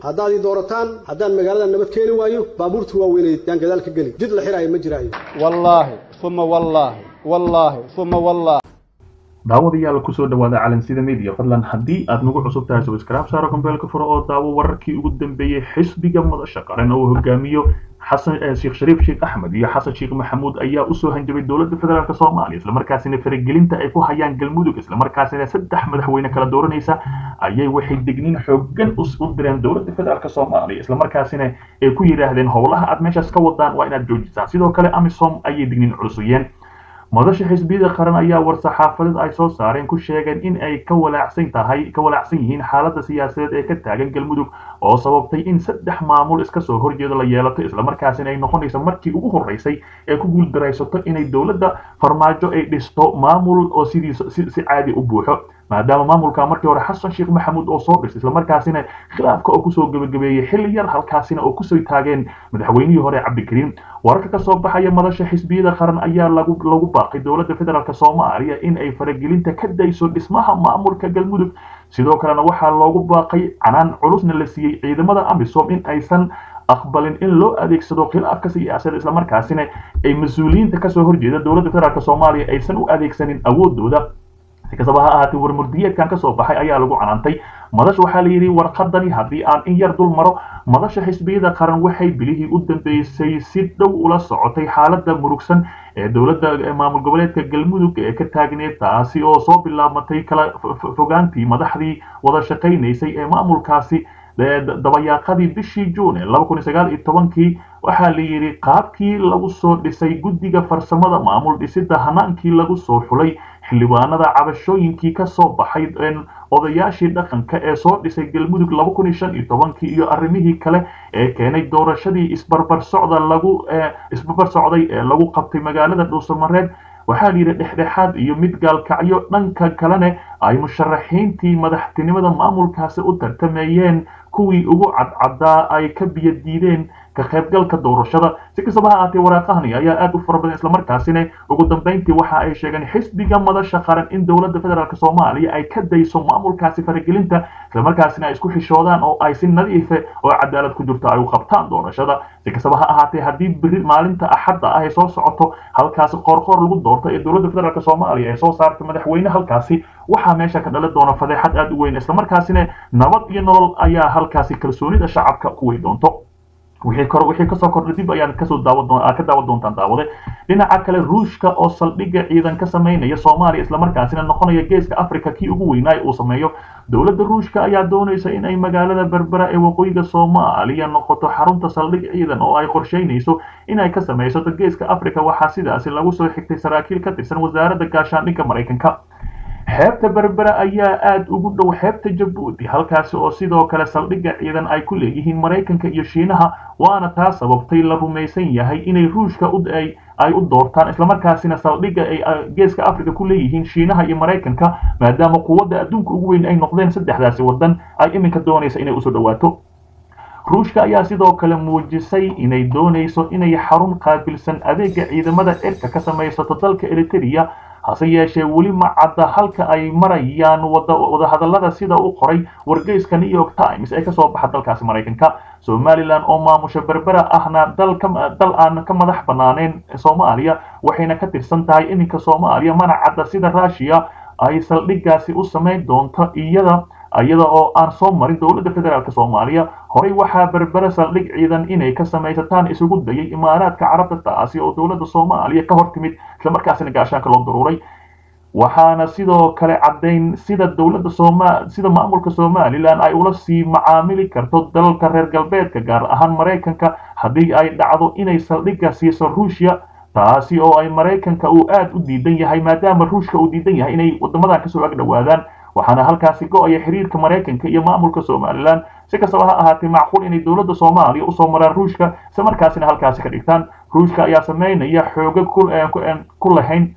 haddaad ii doorataan haddaan magaalada nabad keeni waayo baabuurta waaweyneed yaan gadaal ka geli jid la xiraayo ma jiraayo wallaahi uma wallaahi wallaahi uma wallaahi daawadayaal kusoo dhawaada calansida media fadlan haddii aad nagu cusub tahay subscribe saaro kombeelka furo oo daawo wararkii ugu dambeeyey xisbiga madasha qaran oo hogaamiyo xasan sheekh shariif sheekh axmed iyo xasan sheekh maxamuud ayaa usoo hanjabay dowladda federaalk soomaaliya islamarkaasina faragelinta ay ku hayaan galmudug islamarkaasina saddex madaxweyne kala dooranaysa ayay waxay degniin xoogan u direen dowladda federaalk soomaaliya islamarkaasina ay ku yidhaahdeen howlaha aad meeshaas ka wadaan waa inaad joojisaan sidoo kale amisom ayay degniin culusuyeen madasha xisbiyada qaran ayaa war-saxaafadeed ay soo saareen ku sheegeen in ay ka walaacsan tahay ka walaacsan yihiin xaaladda siyaasadeed ee ka taagan galmudug oo sababtay in saddex maamul iska soo horjeeda la yeelato islamarkaasina ay noqonayso markii ugu horreysay ee ku guuldaraysato inay dowladda farmaajo ay dhisto maamul oo sidiisa si caadi u buuxo maadaama maamulka markii hore xasan sheekh maxamuud oo soo dhis islamarkaasina khilaafka oo kusoo gebagabeeyey xilli yar halkaasina oo kusoo taageen madaxweynihii hore cabdikariim wararka ka soo baxaya madasha xisbiyada qaran ayaa lagu lagu baaqay dowladda federaalk soomaaliya in ay faragelinta ka dayso dhismaha maamulka galmudug sidoo kalena waxaa loogu baaqay canaan culusna la siiyey ciidamada amisom in aysan aqbalin in loo adeegsado khilaafka siyaasadda islamarkaasina ay mas-uuliyiinta kasoo horjeeda dowladda federaalk soomaaliya aysan u adeegsanin awoodooda si kastaba ha ahaatee warmurdiyeedkan kasoo baxay ayaa lagu canaantay madasha waxaa la yidhi warqadani haddii aan in yar dul maro madasha xisbiyada qaran waxay bilihii u dambeysay si dhow ula socotay xaaladda murugsan ee dowladda maamul goboleedka galmudug ee ka taagneed taasi oo soo bilaabatay kala fogaantii madaxdii wada shaqaynaysay ee maamulkaasi dabayaaqadii bishii juun ee laba kun iyo sagaal iyo tobankii waxaa la yidhi qaabkii lagu soo dhisay guddiga farsamada maamul dhisidda hanaankii lagu soo xulay xildhibaanada cabashooyinkii ka soo baxay odayaashii dhaqanka ee soo dhisay galmudug laba kun iyo shan iyo tobankii iyo arrimihii kale ee keenay doorashadii isbarbar socda lagu isbarbar socday ee lagu qabtay magaalada dhuusamareed waxaa la yidhi dhexdhexaad iyo mid gaalkacyo dhanka kalena ay musharaxiintii madaxtinimada maamulkaasi u tartamayeen kuwii ugu cadcaddaa ay ka biyo diideen ka qaybgalka doorashada si kastaba ha ahaatee waraaqahani ayaa aad u fara badan islamarkaasina ugu dambeyntii waxa ay sheegeen xisbiga madasha qaran in dowladda federaalk soomaaliya ay ka dayso maamulkaasi faragelinta islamarkaasina ay isku xishoodaan oo ay si nadiife oo cadaalad ku jirto ay u qabtaan doorashada si kastaba ha ahaatee haddii beri maalinta axadda ah ay soo socoto halkaasi qoorqoor lagu doorto ee dowladda federaalk soomaaliya ay soo saartay madaxweyne halkaasi waxaa meesha ka dhalan doona fadeexad aad u weyn islamarkaasina nabad iyo nolol ayaa halkaasi kalsoonida shacabka ku wey doonto wixii kor wixii kasoo kordhay dib ayaan kasoo daawan doon ka daawan doontaan daawade dhinaca kale ruushka oo saldhigga ciidan ka sameynaya soomaaliya islamarkaasina noqonaya geeska africa kii ugu weynaa uu sameeyo dowladda ruushka ayaa doonaysa in ay magaalada berbera ee waqooyiga soomaaliya noqoto xarunta saldhig ciidan oo ay qorsheynayso in ay ka samaysato geeska africa waxaa sidaasi lagu soo xigtay saraakiil ka tirsan wasaaradda gaashaandhigga maraykanka xeebta berbera ayaa aada ugu dhow xeebta jabuuti halkaasi oo sidoo kale saldhigga ciidan ay ku leeyihiin maraykanka iyo shiinaha waana taa sababtay la rumaysan yahay inay ruushka ay u doortaan islamarkaasina saldhigga ay geeska africa ku leeyihiin shiinaha iyo maraykanka maadaama quwadda adduunka ugu weyn ay noqdeen saddexdaasi waddan ay iminka doonaysa inay usoo dhawaato ruushka ayaa sidoo kale muujisay inay doonayso inay xarun qaabilsan adeega ciidamada cirka ka samaysato dalka eritrea hase yeeshee weli ma cadda halka ay marayaan wadahadallada sida u qoray wargeyska new york times ee kasoo baxa dalkaasi maraykanka somalilan oo maamusha berbera ahna dal aan ka madax banaaneen soomaaliya waxayna ka tirsan tahay iminka soomaaliya mana cadda sida rushiya ay saldhiggaasi u samayn doonto iyada iyada oo aan soo marin dowladda federaalk soomaaliya horey waxaa berbera saldhig ciidan inay ka samaysataan isugu dayay imaaraadka carabta taasi oo dowladda soomaaliya ka hor timid islamarkaasina gaashaanka loo daruuray waxaana sidoo kale caddayn sida dowladda sooma sida maamulka somalilan ay ula sii macaamili karto dalalka reer galbeedka gaar ahaan maraykanka haddii ay dhacdo inay saldhigga siiso ruushya taasi oo ay maraykanka uu aad u diidan yahay maadaama ruushka uu diidan yahay inay wadamadan kasoo ag dhowaadaan waxaana halkaasi go-aya xiriirka maraykanka iyo maamulka somalilan si kastaba ha ahaatee macquul inay dowladda soomaaliya usoo maraan ruushka isla markaasina halkaasi ka dhigtaan ruushka ayaa sameynaya xooga ku lahayn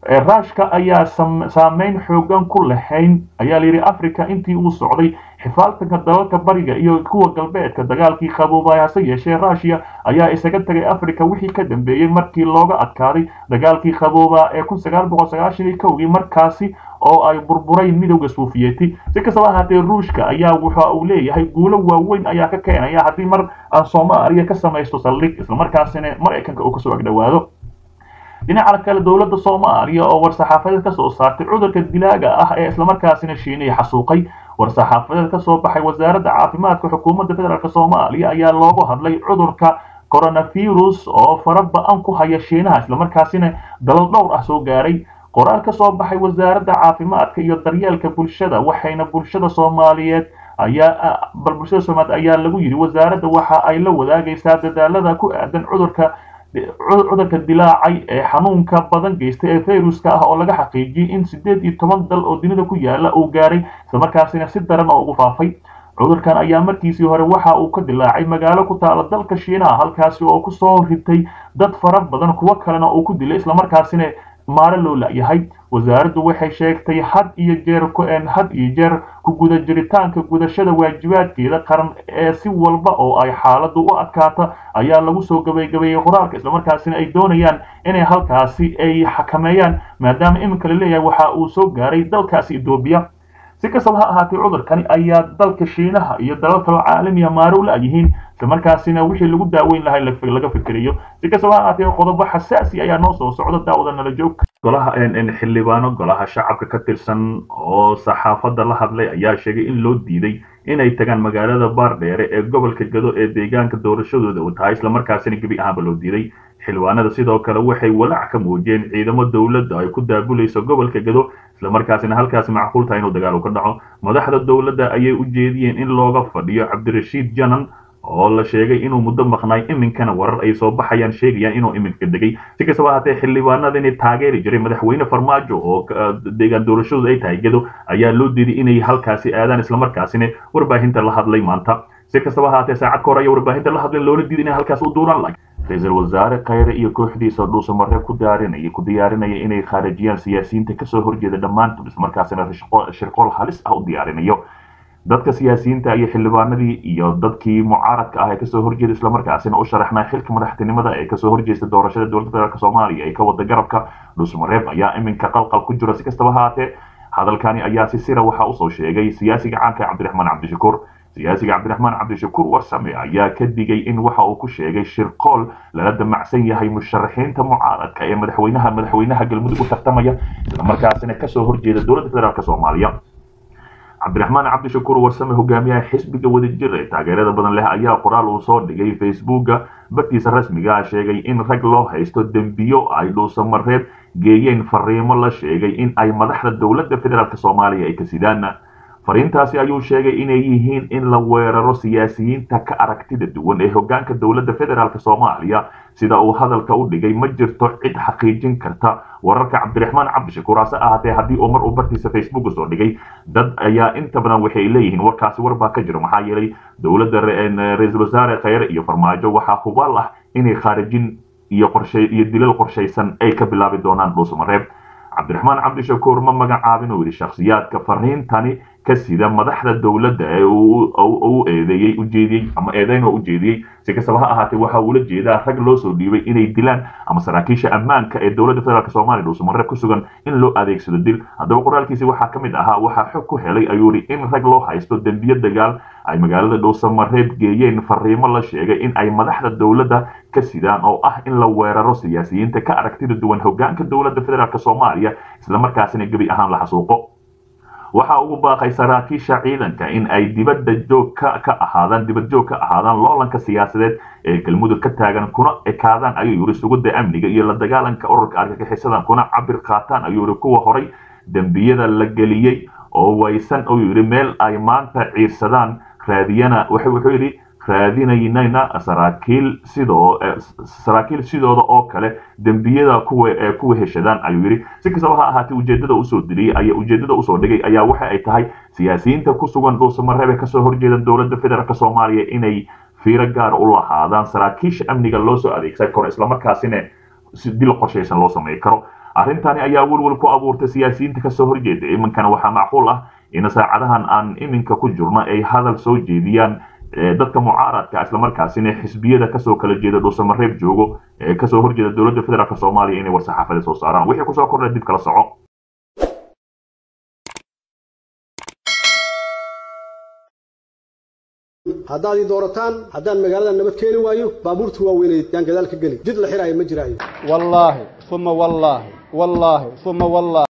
raashka ayaa saameyn xoogan ku lahayn ayaa layidhi africa intii uu socday xifaaltanka dalalka bariga iyo kuwa galbeedka dagaalkii qaboobay hase yeeshee rushia ayaa isaga tegay africa wixii ka dambeeyey markii looga adkaaday dagaalkii qaboobaa ee kun sagaal boqol sagaashan iyo kowgii markaasi oo ay burburayn midowda suufiyeeti si kastaba ahaatee ruushka ayaa waxa uu leeyahay guulo waaweyn ayaa ka keenaya haddii mar aan soomaaliya ka samaysto saldhig islamarkaasina maraykanka uu kasoo agdhowaado dhinaca kale dowladda soomaaliya oo war-saxaafadeed kasoo saartay cudurka dilaaga ah ee islamarkaasina shiinaya xasuuqay war-saxaafadeed kasoo baxay wasaaradda caafimaadka xukuumadda federaalk soomaaliya ayaa loogu hadlay cudurka coronavirus oo fara ba-an ku haya shiinaha islamarkaasina dalal dhowr ah soo gaaray qoraal ka soo baxay wasaaradda caafimaadka iyo daryeelka bulshada waxayna bulshada soomaaliyeed ayaa bal bulshada soomaaliyeed ayaa lagu yidhi wasaaradda waxa ay la wadaagaysaa dadaalada ku aadan cudurka cudurka dilaacay ee xanuunka badan geystay ee fayruska ah oo laga xaqiijiyey in siddeed iyo toban dal oo dunida ku yaala uu gaaray islamarkaasina si daran oo ugu faafay cudurkan ayaa markiisii hore waxa uu ka dilaacay magaalo ku taala dalka shiinaha halkaasi oo kusoo ritay dad fara badan kuwo kalena uu ku dilay islamarkaasina maare loo la-yahay wasaaraddu waxay sheegtay had iyo jeer had iyo jeer ku guda jiritaanka gudashada waajibaadkeeda qaran ee si walba oo ay xaaladdu u adkaata ayaa lagu soo gabaygabeeyey qoraalka islamarkaasina ay doonayaan inay halkaasi ay xakameeyaan maadaama iminka la leeyahay waxa uu soo gaaray dalkaasi etoobiya si kastaba ha ahaatee cudurkani ayaa dalka shiinaha iyo dalal kaloo caalamiya maare u la-yihiin islamarkaasina wixii lagu daaweyn lahay laga fikirayo si kastaba ha ahaatee qodobo xasaasi ayaa noo soo socda daawada nala joog golaha xildhibaano golaha shacabka ka tirsan oo saxaafadda la hadlay ayaa sheegay in loo diiday inay tagaan magaalada baardheere ee gobolka gado ee deegaanka doorashadooda uu tahay islamarkaasina gebi ahaanba loo diiday xildhibaanada sidoo kale waxay walaac ka muujiyeen ciidamo dowladda ay ku daabulayso gobolka gado islamarkaasina halkaasi macquul tahay inuu dagaal ka dhaco madaxda dowladda ayay u jeediyeen in looga fadhiyo cabdirashiid janan oo la sheegay inuu muddo maqnaay iminkana warar ay soo baxayaan sheegayaan inuu iminka degay si kastaba ahaatee xildhibaanadani taageeri jiray madaxweyne farmaajo oo deegaan doorashadooda ay tahay gado ayaa loo diiday inay halkaasi aadaan islamarkaasina warbaahinta la hadlay maanta si kastaba ahaatee saacad ka hor ayaa warbaahinta la hadlay loona diiday inay halkaas u duuraan lahay ra-iisul wasaare khayre iyo kooxdiisa dhuusamare ku daarinaya ku diyaarinaya inay khaarijiyaan siyaasiyiinta kasoo horjeeda dhammaantood islamarkaasina shirqool halis ah u diyaarinayo dadka siyaasiyiinta iyo xildhibaanadii iyo dadkii mucaaradka ah ee kasoo horjeeda islamarkaasina u sharaxnaa xilka madaxtinimada ee kasoo horjeesta doorashada dowladda federaalk soomaaliya ee ka wada garabka dhuusmareeb ayaa iminka qalqal ku jira si kastaba haatee hadalkani ayaa si sira waxaa usoo sheegay siyaasiga caanka cabdiraxmaan cabdishakuur siyaasiga cabdiraxmaan cabdishakuur warsame ayaa ka digay in waxa uu ku sheegay shirqool lala damacsan yahay musharaxiinta mucaaradka ee madaxweynaha madaxweynaha galmudug u tartamaya islamarkaasina kasoo horjeeda dowladda federaalk soomaaliya cabdiraxmaan cabdishakuur warsame hogaamiyaha xisbiga wadajir ee taageerada badan leh ayaa qoraal uu soo dhigay facebooka bartiisa rasmiga ah sheegay in rag loo haysto dembiyo ay dhuusamareeb geeyeen fariimo la sheegay in ay madaxda dowladda federaalk soomaaliya ay ka sidaan fariintaasi ayuu sheegay inay yihiin in la weeraro siyaasiyiinta ka aragtida duwan ee hogaanka dowladda federaalk soomaaliya sida uu hadalka u dhigay ma jirto cid xaqiijin karta wararka cabdiraxmaan cabdishakuur hase ahaatee haddii uu mar uu bartiisa facebook soo dhigay dad ayaa inta badan waxay leeyihiin warkaasi war baa ka jiro maxaa yeelay dowladda ra-iisul wasaare khayre iyo farmaajo waxaa hubaal ah inay khaarijin iyo qorshe iyo dilal qorshaysan ay ka bilaabi doonaan dhuusamareeb cabdiraxmaan cabdishakuur ma magacaabin uu yidhi shakhsiyaadka fariintani ka sida madaxda dowladda ee u eedeeyey ujeediyey ama eedeyn oo ujeediyey si kastaba ha ahaatee waxa uula jeedaa rag loo soo dhiibay inay dilaan ama saraakiisha ammaanka ee dowladda federaalk soomaaliya dhuusamareeb ku sugan in loo adeegsado dil haddaba qoraalkiisi waxaa ka mid ahaa waxaa xog ku helay ayuu yidhi in rag loo haysto dembiyo dagaal ay magaalada dhuusamareeb geeyeen fariimo la sheegay in ay madaxda dowladda ka sidaan oo ah in la weeraro siyaasiyiinta ka aragtida duwan hogaanka dowladda federaalk soomaaliya islamarkaasina gebi ahaan la xasuuqo waxa ugu baaqay saraakiisha ciidanka in ay dibadda joog ka ahaadaan dibad joog ka ahaadaan loolanka siyaasadeed ee galmudug ka taagan kuna ekaadaan ayuu yidhi sugidda amniga iyo la dagaalanka ururka argagixisadan kuna cabir qaataan ayuu yidhi kuwa horay dembiyada la geliyey oo waysan uu yidhi meel ay maanta ciirsadaan raadiyana wuxuu yidhi raadinaynayna saraakiil sidoo saraakiil sidooda oo kale dembiyada kuwa ee kuwa heshadaan ayuu yidhi si kastaba ha ahaatee ujeedada usoo diriyey ayaa ujeedada usoo dhigay ayaa waxa ay tahay siyaasiyiinta ku sugan dhuusamareebe kasoo horjeeda dowladda federaalk soomaaliya inay fiiro gaar u lahaadaan saraakiisha amniga loo soo adeegsan karo islamarkaasina dil qorshaysan loo samey karo arrintani ayaa welwel ku abuurtay siyaasiyiinta kasoo horjeeda iminkana waxaa macquul ah in saacadahan aan iminka ku jirno ay hadal soo jeediyaan dadka mucaaradka islamarkaasina xisbiyada kasoo kala jeeda dhuusamareeb joogo ee kasoo horjeeda dowladda federaalk soomaaliya inay war-saxaafada soo saaraan wixii kusoo kordhay dib kala soco haddaad ii doorataan haddaan magaalada nabad keeni waayo baabuurta waaweynay yaan gadaal ka geli jid la xiraayo ma jiraayo wallaahi uma wallaahi wallaahi uma wallaahi